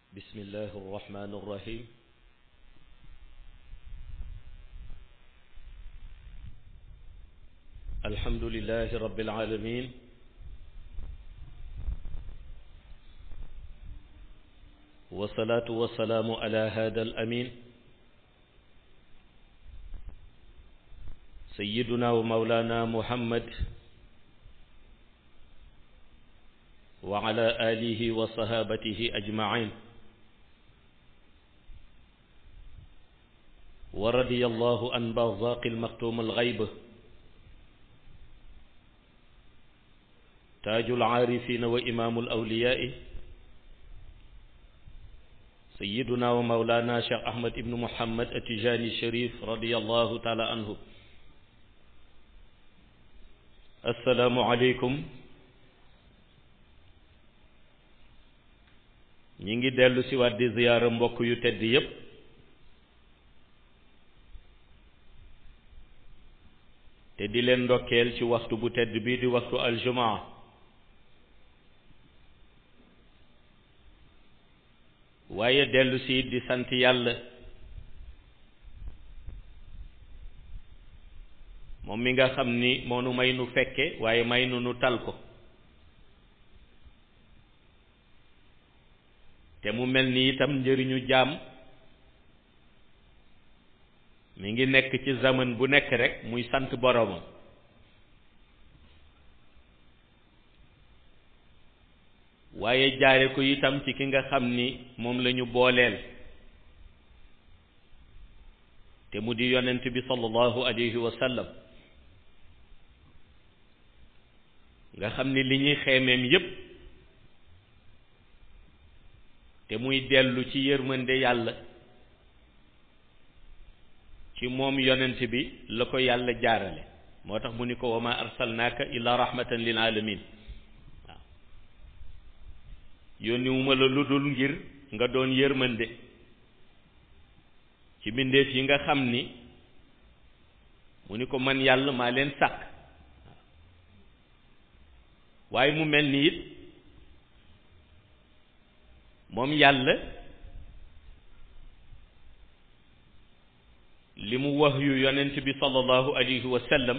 بسم الله الرحمن الرحيم الحمد لله رب العالمين والصلاة والسلام على هذا الأمين سيدنا ومولانا محمد وعلى آله وصحابته أجمعين ورضي الله عن برزاق المختوم الغيب تاج العارفين وإمام الأولياء سيدنا ومولانا شيخ أحمد بن محمد التجاني الشريف رضي الله تعالى عنه السلام عليكم ñi ngi dellu si waat di ziyaara mbokk yu tedd yépp te di leen ndokkeel ci waxtu bu tedd bi di waxtu aljumaa waaye dellu si di sant yàlla moom mi nga xam ni moo nu may nu fekke waaye may nu nu tal ko te mu mel ni itam njëriñu jaam mi ngi nekk ci zaman bu nekk rek muy sant boroomam waaye jaare ko itam ci ki nga xam ni moom lañu booleel te mu di yonent bi sallallahu alayhi wa sallam nga xam ni li ñuy xeemeem yépp te muy dellu ci yërmande yàlla ci moom yonent bi la ko yàlla jaarale moo tax mu ni ko wa ma arsalnaaka illa rahmatan lil alamin waaw yónniwuma la lu dul ngir nga doon yërmande ci mbindeef yi nga xam ni mu ni ko man yàlla maa leen sàkk waaye mu mel ni it moom yàlla li mu wax yu yonent bi sallallahu alayhi wa sallam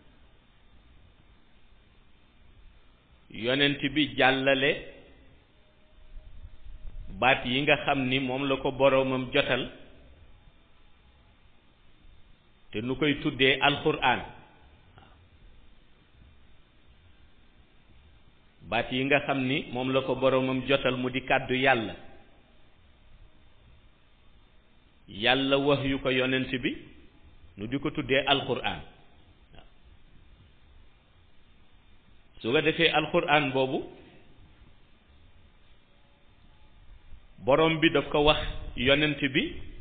yonent bi jàllale baat yi nga xam ni moom la ko boroomam jotal te nu koy tuddee alxuraan baat yi nga xam ni moom la ko boroomam jotal mu di kàddu yàlla yàlla wax yu ko yonent bi nu di ko tuddee alxuraan waaw su ko defee alxuraan boobu boroom bi daf ko wax yonent bi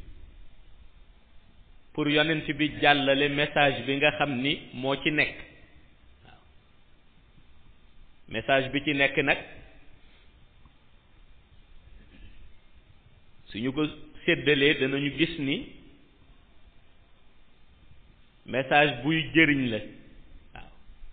pour yonent bi jàllale message bi nga xam ni moo ci nekk message bi ci nekk nag suñu ko séddalee danañu gis ni message buy jëriñ la waaw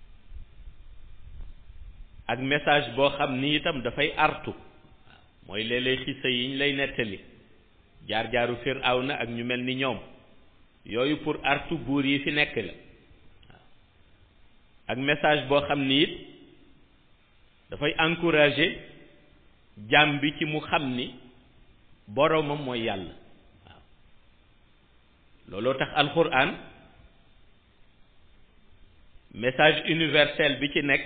ak message boo xam ni itam dafay artu waaw mooy léeg-léeg xisa yi ñu lay nettali jaar-jaaru Firawna ak ñu mel ni ñoom yooyu pour artu buur yi fi nekk la waaw ak message boo xam ni it dafay encourager jaam bi ci mu xam ni boroomam mooy yàlla waaw looloo tax alxuraan message universel bi ci nekk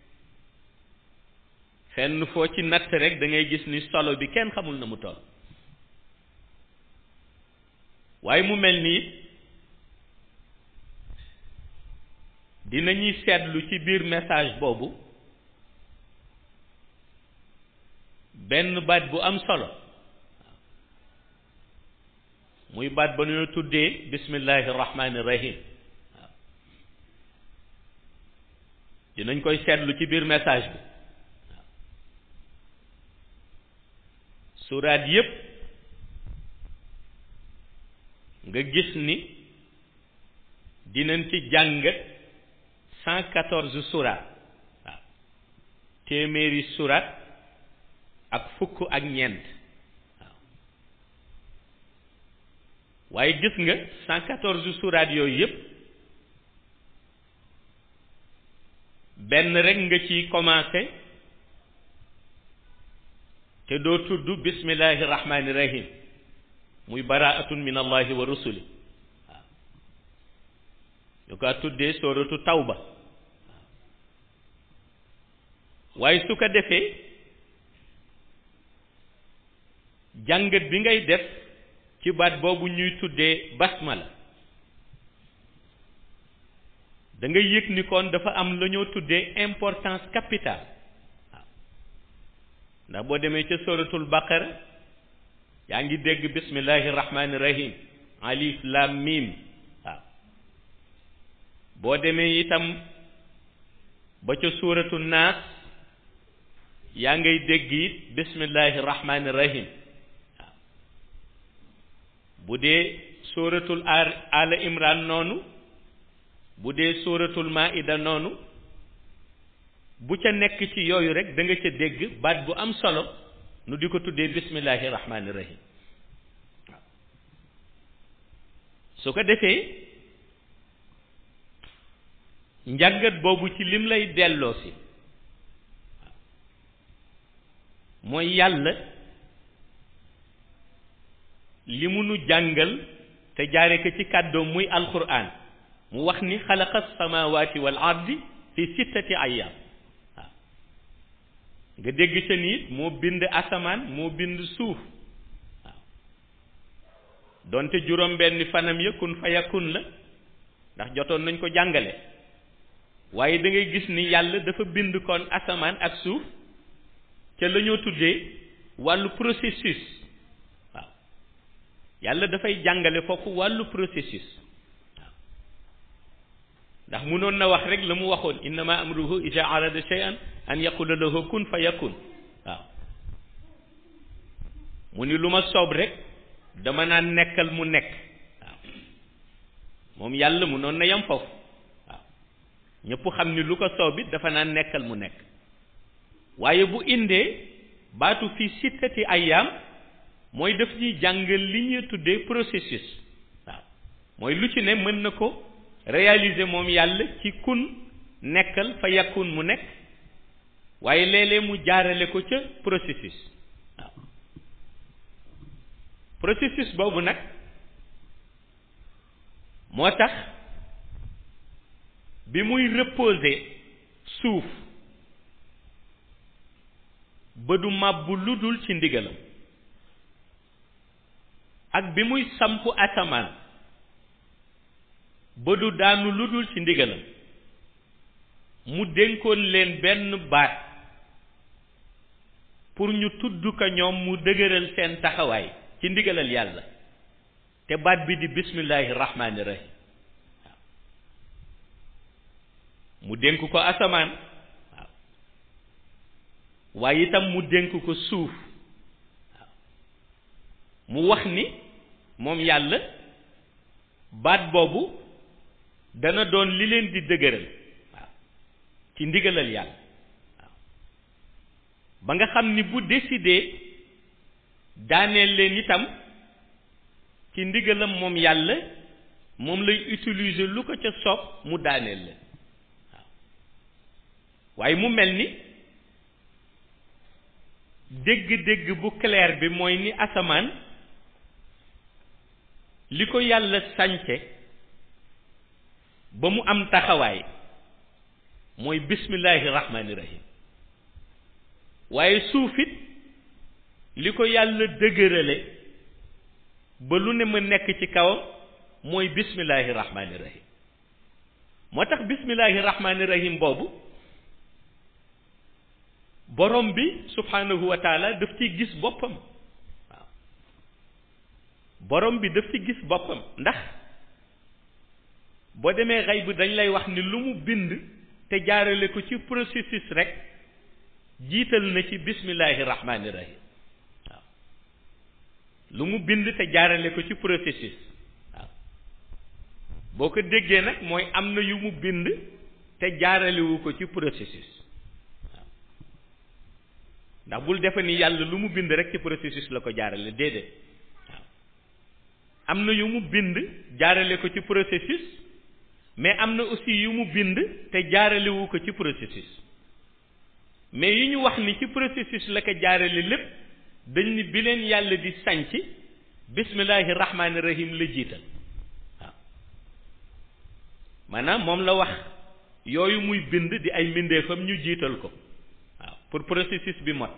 fenn foo ci natt rek da ngay gis ni solo bi kenn xamul na mu toll waaye mu mel ni dinañuy seetlu ci biir message boobu benn baat bu am solo muy baat ba ñoo tuddee bismillahi rahmaani rahim waaw dinañ koy seetlu ci biir message bi waaw suraat yépp nga gis ni dinañ ci jàngat cent quatorze suraat waaw téeméeri suraat ak fukk ak ñeent waaye gis nga cent quatorze suraat yooyu yëpp benn rek nga ci commencé te doo tudd bismillahi rahmani rahim muy baraatun min allahi wa rusuli waaw ñu ko tuddee sooratu tawba waaye su ko defee jàngat bi ngay def ci baat boobu ñuy tuddee basmala da nga yëg ni kon dafa am la ñoo tuddee importance capitale waaw ndax boo demee ca suratul baqara yaa ngi dégg bismillahi rahmani rahim alif lam mim waaw boo demee itam ba ca suratu naas yaa ngay dégg it bismillahi rahmani rahim waaw bu dee suratul ala imran noonu bu dee suratul maida noonu bu ca nekk ci yooyu rek da nga ca dégg baat bu am solo nu di ko tuddee bismillahi rahmani rahim waaw su ko defee njàngat boobu ci lim lay delloo si mooy yàlla li mu nu jàngal te jaare ko ci kàddoom muy alquran mu wax ni xalaqa samawati wal ardi fi sittati ayyam waaw nga dégg ca niit moo bind asamaan moo bind suuf waaw donte juróom benn fanam ya kun fa yakun la ndax jotoon nañ ko jàngale waaye da ngay gis ni yàlla dafa bind kon asamaan ak suuf ca la ñoo tuddee wàllu processus waaw yàlla dafay jàngale foofu wàllu processus waaw ndax munoon na wax rek la mu waxoon innama amruhu ida arada shay'an an yaqula lahu kun fa yakun waaw mu ni lu ma soob rek dama naan nekkal mu nekk waaw moom yàlla munoon na yam foofu waaw ñëpp xam ni lu ko soob it dafa naan nekkal mu nekk waaye bu indee baatu fi sittati ayyaam mooy daf ñuy jàngal li ñuy tuddee processus waaw mooy lu ci ne mën na ko réaliser moom yàlla ci kun nekkal fa yakun mu nekk waaye léeg-léeg mu jaarale ko ca processus waaw processus boobu nag moo tax bi muy reposer suuf ba du màbbu lu dul ci ndigalam ak bi muy sampu asamaan ba du daanu lu dul ci ndigalam mu dénkoon leen benn baat pour ñu tudd ko ñoom mu dëgëral seen taxawaay ci ndigalal yàlla te baat bi di bismillahi rahmaani rahim waaw mu dénk ko asamaan waaw waaye itam mu dénk ko suuf waaw mu wax ni moom yàlla baat boobu dana doon li leen di dëgëral waaw ci ndigalal yàlla waaw ba nga xam ni bu décidé daaneel leen itam ci ndigalam moom yàlla moom lay utiliser lu ko ca soob mu daaneel leen waaw waaye mu mel ni dégg-dégg bu clair bi mooy ni asamaan li ko yàlla sànce ba mu am taxawaay mooy bismillahi rahmaani rahim waaye suufit li ko yàlla dëgërale ba lu ne ma nekk ci kawam mooy bismillahi rahmaani rahim moo tax bismillahi rahmaani rahim boobu borom bi subhanahu wa taala daf ci gis boppam waaw borom bi daf ci gis boppam ndax boo demee xay bu dañ lay wax ni lu mu bind te jaarale ko ci processus rek jiital na ci bismillahi rahmaani rahim waaw lu mu bind te jaarale ko ci processus waaw boo ko déggee nag mooy am na yu mu bind te jaaralewu ko ci processus waaw ndax bul defe ni yàlla lu mu bind rek ci processus la ko jaarale déedéet waaw am na yu mu bind jaarale ko ci processus mais am na aussi yu mu bind te jaaralewu ko ci processus mais yi ñu wax ni ci processus la ko jaarale lépp dañ ni bi leen yàlla di sanc bismillahi rahmaani rahim la jiital waaw maanaam moom la wax yooyu muy bind di ay mbindeefam ñu jiital ko waaw pour processus bi mot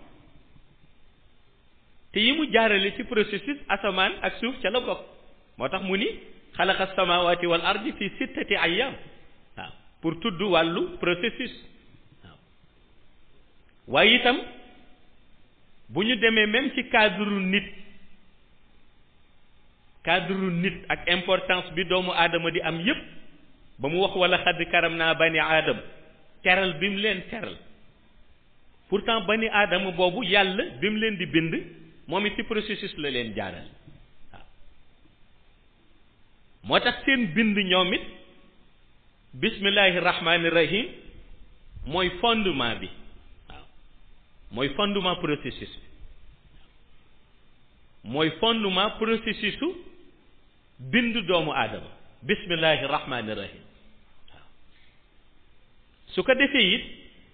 te yi mu jaarale ci processus asamaan ak suuf ca la bokk moo tax mu ni xalaqa samawati wal ardi fi sittati ayyam waaw pour tudd wàllu processus waaw waaye itam bu ñu demee même ci cadre nit cadre nit ak importance bi doomu aadama di am yépp ba mu wax wala xadd karam naa bani aadama teral bi mu leen teral pourtant bani aadama boobu yàlla bi mu leen di bind moom it ci processus la leen jaaral waaw moo tax seen bind ñoom it bismillahi rahmaani rahim mooy fondement bi waaw mooy fondement processus bi mooy fondement processus su bind doomu aadama bismillahi rahmaani rahim waaw su ko defee it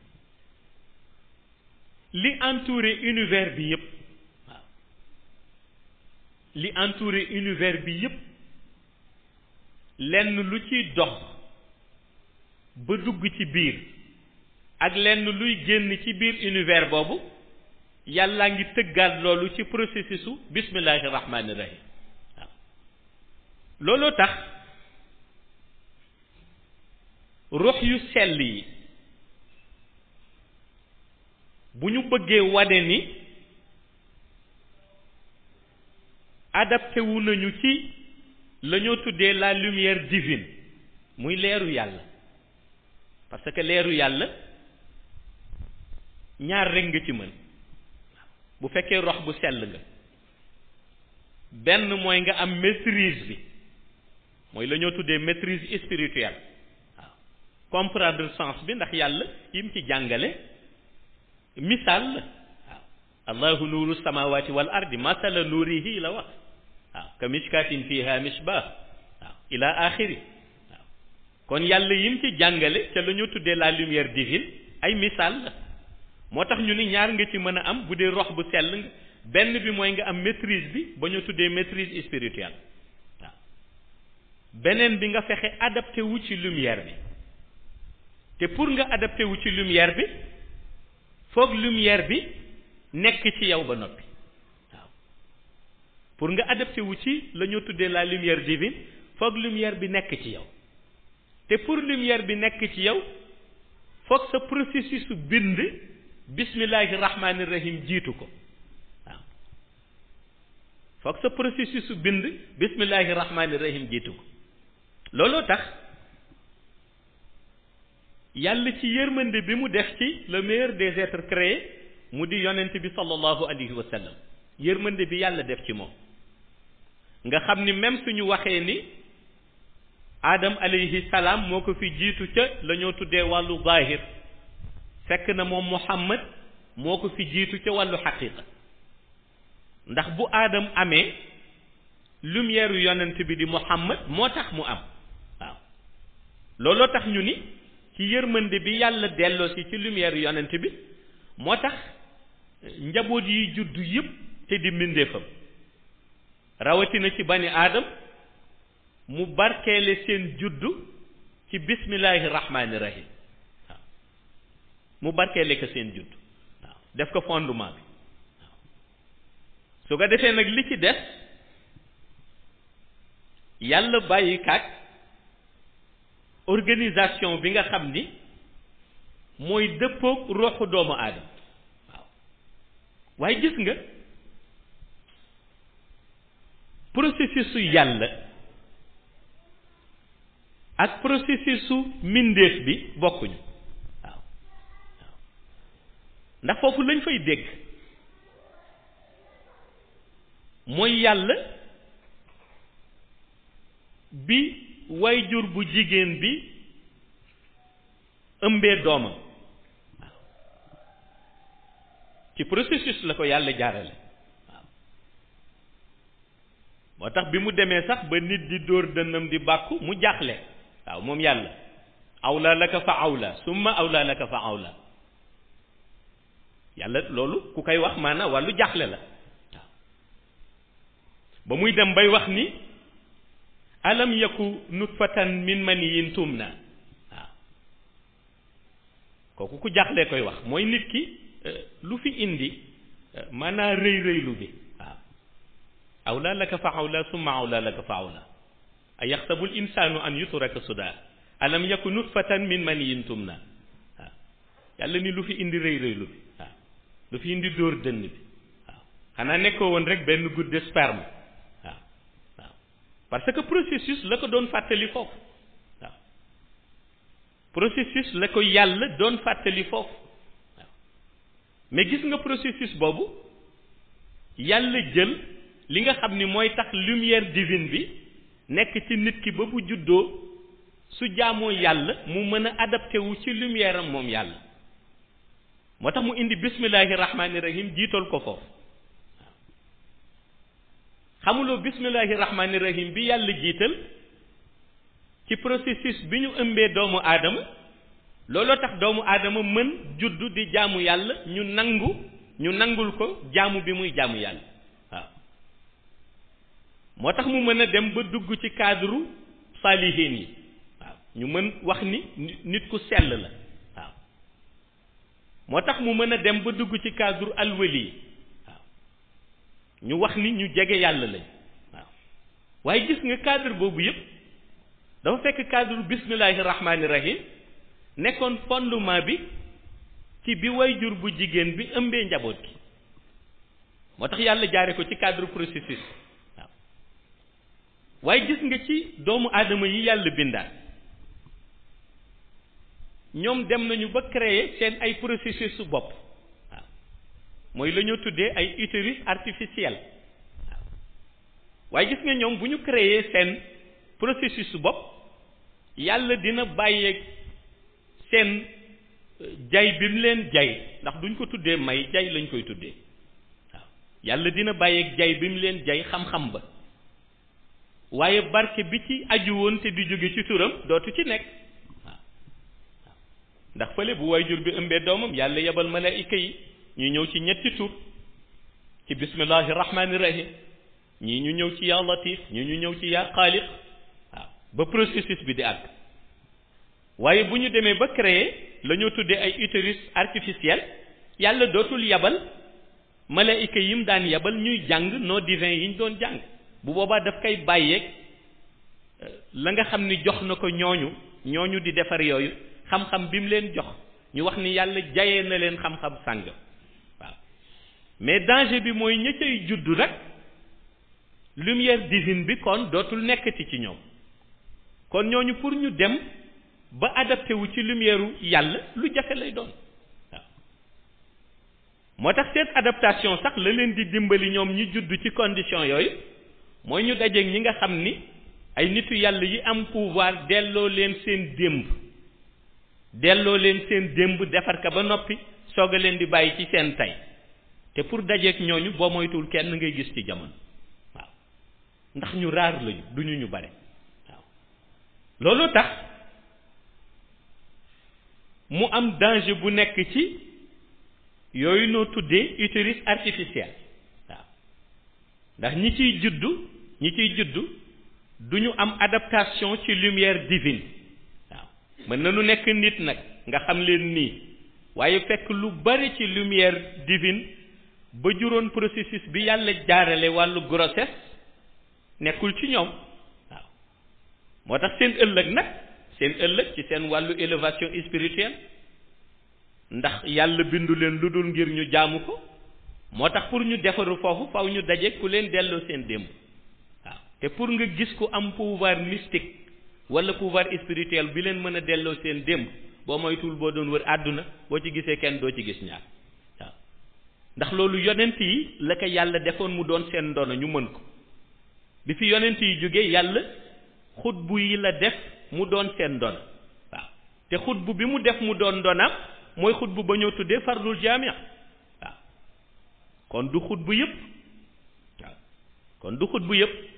li entouré univers bi yépp waaw li entouré univers bi yépp lenn lu ciy dox ba dugg ci biir ak lenn luy génn ci biir univers boobu yàllaa ngi tëggaat loolu ci processus u bismillahi rahmaani rahim waaw looloo tax ruux yu sell yi bu ñu bëggee wane ni adapté wu nañu ci la ñoo tuddee la lumière divine muy leeru yàlla parce que leeru yàlla ñaar rekk nga ci mën bu fekkee rox bu sell nga benn mooy nga am maîtrise bi mooy la ñoo tuddee maîtrise spirituelle waaw comprendre sens bi ndax yàlla yim ci jàngale misaal la waaw allahu nuuru samawati wal ardi masala nuurihi la wax waaw ka mishkatin fiha mishbah waaw ila axiri waaw kon yàlla yim ci jàngale ca la ñu tuddee la lumière divine ay misaal la moo tax ñu ni ñaar nga ci mën a am bu dee rox bu sell nga benn bi mooy nga am maîtrise bi ba ñu tuddee maîtrise spirituelle waaw beneen bi nga fexe adapté wu ci lumière bi te pour nga adapté wu ci lumière bi foog lumière bi nekk ci yow ba noppi waaw pour nga adapté wu ci la ñu tuddee la lumière divine foog lumière bi nekk ci yow te pour lumière bi nekk ci yow foog sa processus su bind bismillahi rahmaani rahim jiitu ko waaw foog sa processus su bind bismillahi rahmaani rahim jiitu ko looloo tax yàlla ci yërmande bi mu def ci le meilleur des êtres créés mu di yonent bi sallallahu alayhi wa sallam yërmande bi yàlla def ci moom nga xam ni même suñu waxee ni Adam alayhi salaam moo ko fi jiitu ca la ñoo tuddee wàllu zahir fekk na moom Muhammad moo ko fi jiitu ca wàllu xaqiqa ndax bu Adam amee lumière yonent bi di Muhammad moo tax mu am waaw looloo tax ñu ni ci yërmande bi yàlla delloo si ci lumière yonent bi moo tax njaboot yi juddu yépp te di mbindeefam rawatina ci bani aadam mu barkeele seen juddu ci bismillahi rahmaani rahim waaw mu barkeele ko seen juddu waaw def ko fondement bi waaw su ko defee nag li ci des yàlla bàyyi kaat organisation bi nga xam ni mooy dëppoog roxu doomu aadama waaw waaye gis nga processus su yàlla ak processus su mbindeef bi bokkuñu waaw waaw ndax foofu lañ fay dégg mooy yàlla bi wayjur bu jigéen bi ëmbee doomam waaw ci processus la ko yàlla jaarale waaw moo tax bi mu demee sax ba nit di dóor dënnam di bàkku mu jaaxle waaw moom yàlla awla laka fa awla summa awla laka fa awla yàlla loolu ku koy wax maanaam wàllu jaaxle la waaw ba muy dem bay wax ni alam yaku nutfatan min maniyin tumna waaw kooku ku jaaxlee koy wax mooy nit ki lu fi indi maanaa rëy rëylu bi waaw awla laka fa awla summa awla laka fa awla a yaxsabu l insanu an yutraka suda alam yaku nutfatan min maniyin tumna waaw yàlla ni lu fi indi rëy rëylu bi waaw lu fi indi dóor dënn bi waaw xanaa nekkoo woon rek benn goutte de sperme waaw waaw parce que processus la ko doon fàttali foofu waaw processus la ko yàlla doon fàttali foofu waaw mais gis nga processus boobu yàlla jël li nga xam ni mooy tax lumière divine bi nekk ci nit ki ba bu juddoo su jaamoo yàlla mu mën a adapté wu ci lumière am moom yàlla moo tax mu indi bismillahi rahmaani rahim jiital ko foofu waaw xamuloo bismillahi rahmaani rahim bi yàlla jiital ci processus bi ñu ëmbee doomu aadama looloo tax doomu aadama mën juddu di jaamu yàlla ñu nangu ñu nangul ko jaamu bi muy jaamu yàlla waaw moo tax mu mën a dem ba dugg ci cadre saalihiin yi waaw ñu mën wax ni nit ku sell la waaw moo tax mu mën a dem ba dugg ci cadre alwali yi waaw ñu wax ni ñu jege yàlla lañ waaw waaye gis nga cadre boobu yépp dafa fekk cadre bismillahi rahmaani rahim nekkoon fondement bi ci bi wayjur bu jigéen bi ëmbee njaboot gi moo tax yàlla jaare ko ci cadre processus waaw waaye gis nga ci doomu aadama yi yàlla bindaat ñoom dem nañu ba créer seen ay processus su bopp waaw mooy la ñoo tuddee ay utérus artificiel waaw waaye gis nga ñoom bu ñu créer seen processus su bopp yàlla dina bàyyeeg seen jay bi mu leen jay ndax duñ ko tuddee may jay lañ koy tuddee waaw yàlla dina bàyyeeg jay bi mu leen jay xam-xam ba waaye barke bi ci aju woon te di jóge ci turam dootu ci nekk waaw waaw ndax fële bu waajur bi ëmbee doomam yàlla yebal malaayika yi ñu ñëw ci ñetti tur ci bismillahi rahmaani rahim ñii ñu ñëw ci yaa latif ñii ñu ñëw ci yaa xaaliq waaw ba processus bi di àgg waaye bu ñu demee ba créer la ñoo tuddee ay utérus artificiel yàlla dootul yabal malaayika yi mu daan yabal ñuy jàng non divin yi ñu doon jàng bu boobaa daf koy bàyyeeg la nga xam ni jox na ko ñooñu ñooñu di defar yooyu xam-xam bi mu leen jox ñu wax ni yàlla jayee na leen xam-xam sàng waaw mais danger bi mooy ña cay juddu nag lumière divine bi kon dootul nekkati ci ñoom kon ñooñu pour ñu dem ba adapté wu ci lumière yàlla lu jafe lay doon waaw moo tax seen adaptation sax la leen di dimbali ñoom ñi judd ci condition yooyu mooy ñu dajeeg ñi nga xam ni ay nitu yàlla yi am pouvoir delloo leen seen démb delloo leen seen démb defar ka ba noppi soog a leen di bàyyi ci seen tey te pour dajeeg ñooñu boo moytuwul kenn ngay gis ci jamono waaw ndax ñu raar lañu duñu ñu bare waaw loolu tax mu am danger bu nekk ci yooyu noo tuddee utérus artificiel waaw ndax ñi ciy juddu ñi ciy juddu du ñu am adaptation ci lumière divine waaw mën na nu nekk nit nag nga xam leen nii waaye fekk lu bari ci lumière divine ba juróon processus bi yàlla jaarale wàllu grossesse nekkul ci ñoom waaw moo tax seen ëllëg nag seen ëllëg ci seen wàllu élévation spirituelle ndax yàlla bindu leen lu dul ngir ñu jaamu ko moo tax pour ñu defaru foofu faw ñu daje ku leen delloo seen démb waaw te pour nga gis ku am pouvoir mystique wala pouvoir spirituel bi leen mën a delloo seen démb boo moytuwul boo doon wër àdduna boo ci gisee kenn doo ci gis ñaar waaw ndax loolu yonent yi la ko yàlla defoon mu doon seen ndono ñu mën ko bi fi yonent yi jógee yàlla xutbu yi la def mu doon seen ndono waaw te xutbu bi mu def mu doon ndonam mooy xutbu ba ñoo tuddee fardul jaamia waaw kon du xutbu yëpp waaw kon du xutbu yëpp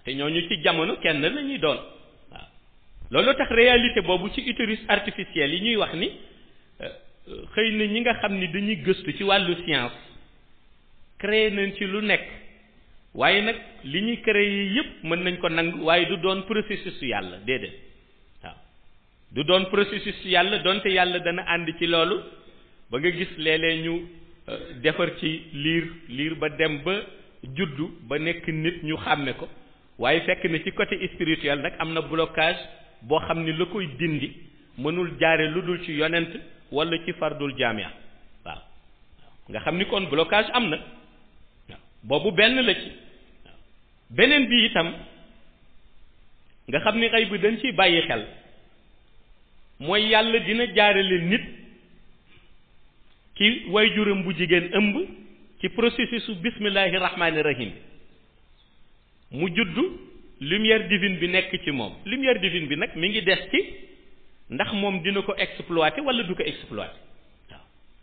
te ñooñu ci jamono kenn la ñuy doon waaw loolu tax réalité boobu ci utérus artificiel yi ñuy wax ni xëy na ñi nga xam ni dañuy gëstu ci wàllu science créé nañ ci lu nekk waaye nag li ñuy créé yépp mën nañ ko nangu waaye du doon processus yàlla déedéet waaw du doon processus yàlla donte yàlla dana ànd ci loolu ba nga gis léeg-léeg ñu defar ci liir liir ba dem ba juddu ba nekk nit ñu xàmme ko waaye fekk na ci côté spirituel nag am na blocage boo xam ni la koy dindi mënul jaare lu dul ci yonent wala ci fardul jaamia waaw nga xam ni kon blocage am na waaw boobu benn la ci waaw beneen bi itam nga xam ni xëy bi dañ ciy bàyyi xel mooy yàlla dina jaarale nit ci waajuram bu jigéen ëmb ci processus su bismillahi rahmaani rahim mu juddu lumière divine bi nekk ci moom lumière divine bi nag mi ngi des ci ndax moom dina ko exploiter wala du ko exploiter waaw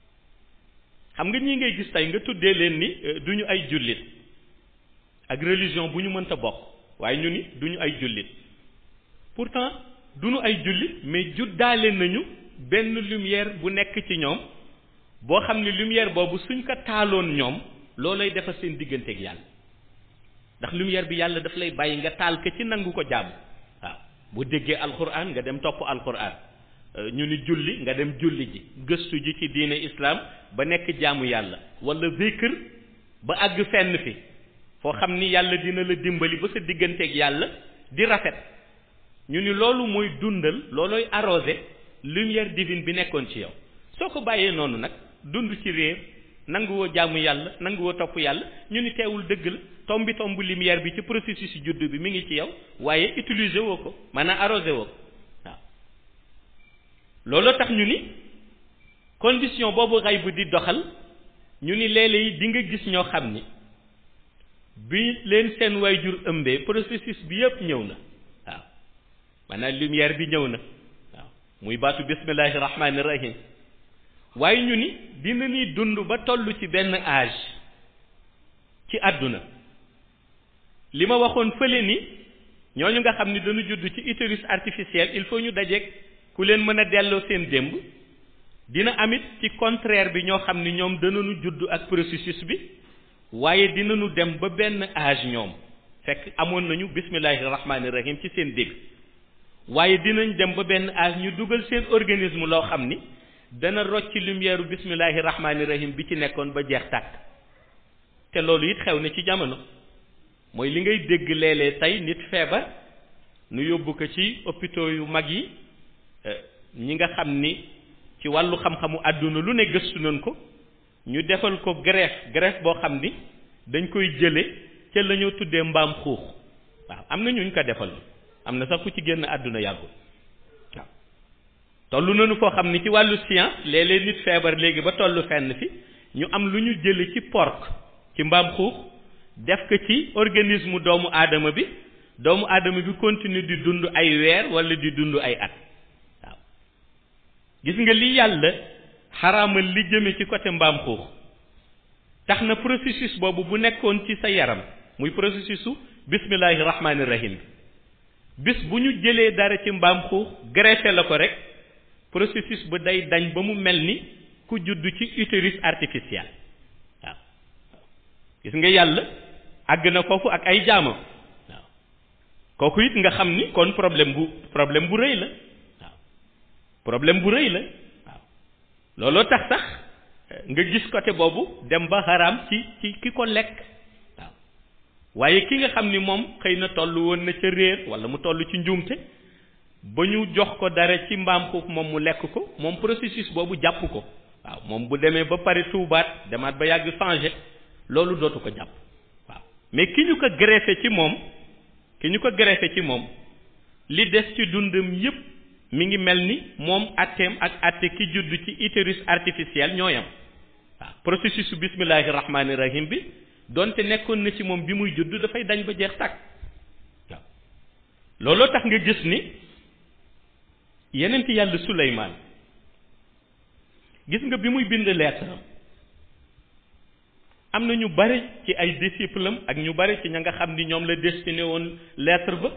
xam nga ñii ngay gis tey nga tuddee leen ni du ñu ay jullit ak religion bu ñu mënta bokk waaye ñu ni du ñu ay jullit pourtant du ñu ay jullit mais juddaale nañu benn lumière bu nekk ci ñoom boo xam ne lumière boobu suñ ko taaloon ñoom loolay defar seen digganteeg yàlla ndax lumière bi yàlla daf lay bàyyi nga taal ko ci nangu ko jàmm waaw bu déggee alquran nga dem topp alquran ñu ni julli nga dem julli ji gëstu ji ci diine islam ba nekk jaamu yàlla wala zikr ba àgg fenn fi foo xam ni yàlla dina la dimbali ba sa digganteeg yàlla di rafet ñu ni loolu mooy dundal loolooy arrosé lumière divine bi nekkoon ci yow soo ko bàyyee noonu nag dund ci réer nanguwoo jaamu yàlla nanguwoo topp yàlla ñu ni teewul dëgg la tombi tomb lumière bi ci processus yu judd bi mi ngi ci yow waaye utiliser woo ko maanaam arrosé woo ko waaw looloo tax ñu ni condition boobu xay bu di doxal ñu ni léeg-léeg di nga gis ñoo xam ni bi leen seen waajur ëmbee processus bi yëpp ñëw na waaw maanaam lumière bi ñëw na waaw muy baatu bismillahi rahmaani rahim waaye ñu ni dina ni dund ba toll ci benn âge ci àdduna li ma waxoon fële ni ñooñu nga xam ni dañu judd ci utérus artificiel il faut ñu dajeeg ku leen mën a delloo seen démb dina amit ci contraire bi ñoo xam ni ñoom danañu judd ak processus bi waaye dinañu dem ba benn âge ñoom fekk amoon nañu bismillahi rahmaani rahim ci seen dégg waaye dinañ dem ba benn âge ñu dugal seen organisme loo xam ni dana rocc lumière bismillahi rahmaani rahim bi ci nekkoon ba jeex tàkk te loolu it xew na ci jamono mooy li ngay dégg léeg-léeg tey nit feebar nu yóbbu ko ci hôpitaux yu mag yi ñi nga xam ni ci wàllu xam-xamu àdduna lu ne gëstu nañ ko ñu defal ko greffe greffe boo xam ni dañ koy jële ca la ñoo tuddee mbaam xuux waaw am na ñuñ ko defal am na sax ku ci génn àdduna yàggul waaw tollu nañu foo xam ni ci wàllu science léeg-léeg nit feebar léegi ba tollu fenn fi ñu am lu ñu jële ci porc ci mbaam xuux def ko ci organisme doomu aadama bi doomu aadama bi continue di dund ay weer wala di dund ay at waaw gis nga li yàlla xaraamal li jëme ci côté mbaam xuux tax na processus boobu bu nekkoon ci sa yaram muy processus su bismillahi rahmaani rahim bis bu ñu jëlee dara ci mbaam xuux greffé la ko rek processus ba day dañ ba mu mel ni ku judd ci utérus artificiel waaw gis nga yàlla àgg na foofu ak ay jaamam waaw kooku it nga xam ni kon problème bu problème bu rëy la waaw problème bu rëy la waaw looloo tax sax nga gis côté boobu dem ba xaraam ci ci ki ko lekk waaw waaye ki nga xam ni moom xëy na toll woon na ca réer wala mu toll ci njuumte ba ñu jox ko dara ci mbaam xuux moom mu lekk ko moom processus boobu jàpp ko waaw moom bu demee ba pare tuubaat demaat ba yàgg changé loolu dootu ko jàpp waaw mais ki ñu ko greffé ci moom ki ñu ko greffé ci moom li des ci dundam yépp mi ngi mel ni moom atteem ak atte ki judd ci utérus artificiel ñooyam waaw processus su bismillahi rahmaani rahim bi donte nekkoon na ci moom bi muy judd dafay dañ ba jeex tàkk waaw looloo tax nga gis ni yenent yàlla Suleymaan gis nga bi muy bind lettre am na ñu bari ci ay disciples am ak ñu bari ci ña nga xam ni ñoom la destiné woon lettre ba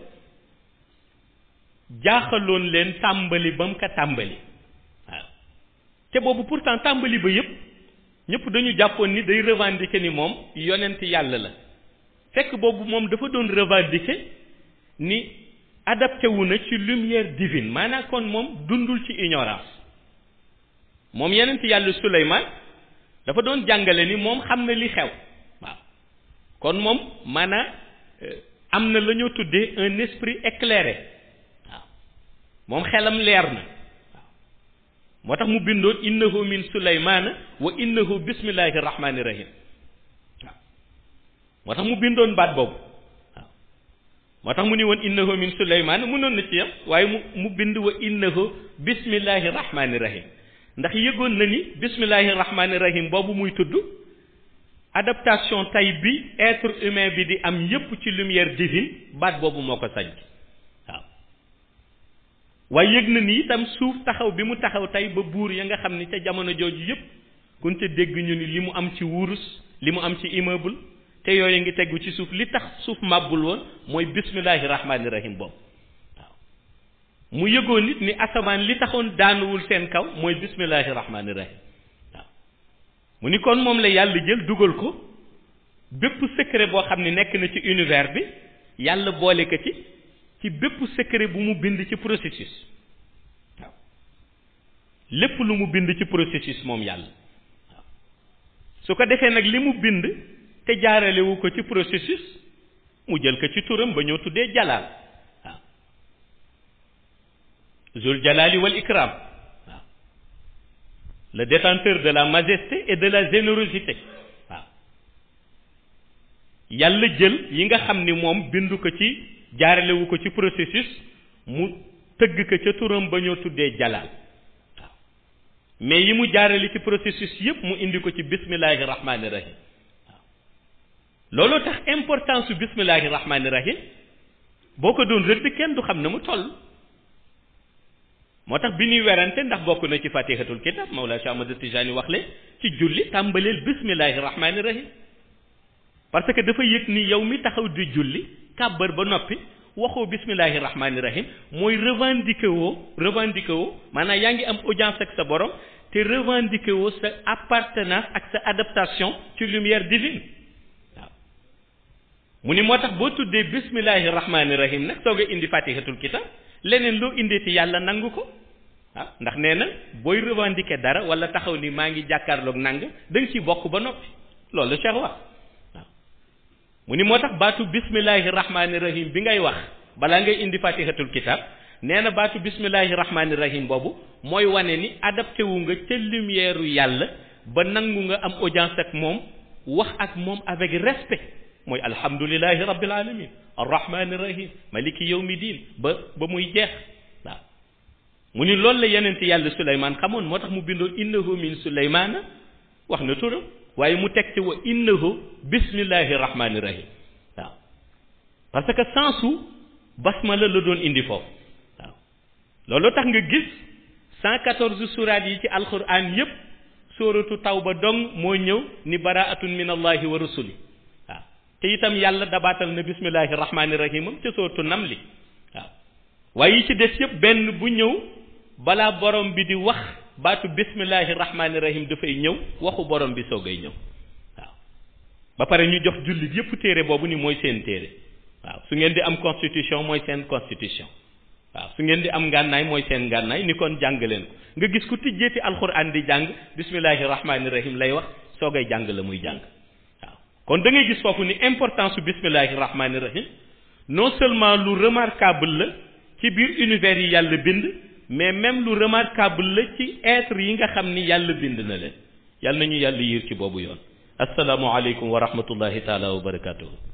jaaxaloon leen tàmbali ba mu ko tàmbali waaw te boobu pourtant tàmbali ba yépp ñëpp dañu jàppoon ni day revendiquer ni moom yonent yàlla la fekk boobu moom dafa doon revendiquer ni adapté wu na ci lumière divine maanaam kon moom dundul ci ignorance moom yonent yàlla Suleymaan dafa doon jàngale ni moom xam na li xew waaw kon moom maanaam am na la ñoo tuddee un esprit éclairé waaw moom xelam leer na waaw moo tax mu bindoon innahu min suleymaana wa innahu bismillahi rahmaani rahim waaw moo tax mu bindoon baat boobu waaw moo tax mu ni woon innahu min suleymaana mënoon na ci yam waaye mu mu bind wa innahu bismillahi rahmaani rahim ndax yëgoon na ni bismillahi rahmaani rahim boobu muy tudd adaptation tay bi être humain bi di am yépp ci lumière divine baat boobu moo ko sañ waaw waaye yëg na ni itam suuf taxaw bi mu taxaw tey ba buur ya nga xam ni ca jamono jooju yépp kun ca dégg ñu ni li mu am ci wurus li mu am ci immeuble te yooyu ngi tegu ci suuf li tax suuf màbbul woon mooy bismillahi rahmaani rahim boobu mu yëgoon nit ni asamaan li taxoon daanuwul seen kaw mooy bismillahi rahmaani rahim waaw mu ni kon moom la yàlla jël dugal ko bépp secret boo xam ne nekk na ci univers bi yàlla boole ko ci ci bépp secret bu mu bind ci processus waaw lépp lu mu bind ci processus moom yàlla waaw su ko defee nag li mu bind te jaaralewu ko ci processus mu jël ko ci turam ba ñoo tuddee jalaal zul jalali wal ikram waaw le détenteur de la majesté et de la générosité waaw yàlla jël yi nga xam ni moom bindu ko ci jaaralewu ko ci processus mu tëgg ko ca turam ba ñoo tuddee jalaal waaw mais yi mu jaarale ci processus yépp mu indi ko ci bismillahi rahmaani rahim waaw looloo tax importance su bismillahi rahmaani rahim boo ko doon rëdd kenn du xam ne mu toll moo tax bi ñuy werante ndax bokk na ci fatihatul kitab Mawlaa Cheikh Ahmad Tijani wax le ci julli tàmbaleel bismillahi rahmaani rahim parce que dafa yëg ni yow mi taxaw di julli kàbbar ba noppi waxoo bismillahi rahmaani rahim mooy revendiquer woo revendiquer woo maanaam yaa ngi am audience ak sa borom te revendiquer woo sa appartenance ak sa adaptation ci lumière divine waaw mu ni moo tax boo tuddee bismillahi rahmaani rahim nag soog a indi fatihatul kitab leneen loo indeeti yàlla nangu ko ah ndax nee na booy revendiquer dara wala taxaw ni maa ngi jàkkaarloog nang da nga ciy bokk ba noppi loolu Cheikh wax waaw mu ni moo tax baatu bismillahi rahmaani rahim bi ngay wax balaa ngay indi fatihatul kitab nee na baatu bismillahi rahmaani rahim boobu mooy wane ni adapté wu nga ca lumière yàlla ba nangu nga am audience ak moom wax ak moom avec respect mooy alhamdulilahi rabbil alamin arrahmani rahim maliki yawmi diin ba ba muy jeex waaw mu ni loolu la yeneen yàlla suleymaan xamoon moo tax mu bindoon innahu min suleymaana wax na turam waaye mu teg ci wa innahu bismillahi rahmani rahim waaw parce que sensu basmala la doon indi foofu waaw loolu tax nga gis cent quatorze suraat yi ci alquran yépp sóoratu tawba dong moo ñëw ni baraatun min allahi wa rusuli waaw te itam yàlla dabaatal na bismillahi rahmaani rahimam ca sóoratu namli waaw waaye yi ci des yëpp benn bu ñëw balaa borom bi di wax baatu bismillahi rahmaani rahim dafay ñëw waxu borom bi soogay ñëw waaw ba pare ñu jox jullit yëpp téere boobu ni mooy seen téere waaw su ngeen di am constitution mooy seen constitution waaw su ngeen di am ngànnaay mooy seen ngànnaay ni kon jàng leen ko nga gis ku tijjeeti alxuraan di jàng bismillahi rahmaani rahim lay wax soogay jàng la muy jàng waaw kon da ngay gis foofu ni importance su bismillahi rahmaani rahim non seulement lu remarquable la ci biir univers yi yàlla bind mais même lu remarquable la ci être yi nga xam ni yàlla bind na leen yàlla nañu yàlla yiir ci boobu yoon asalaamualeykum wa rahmatullahi taala wa barakatuhu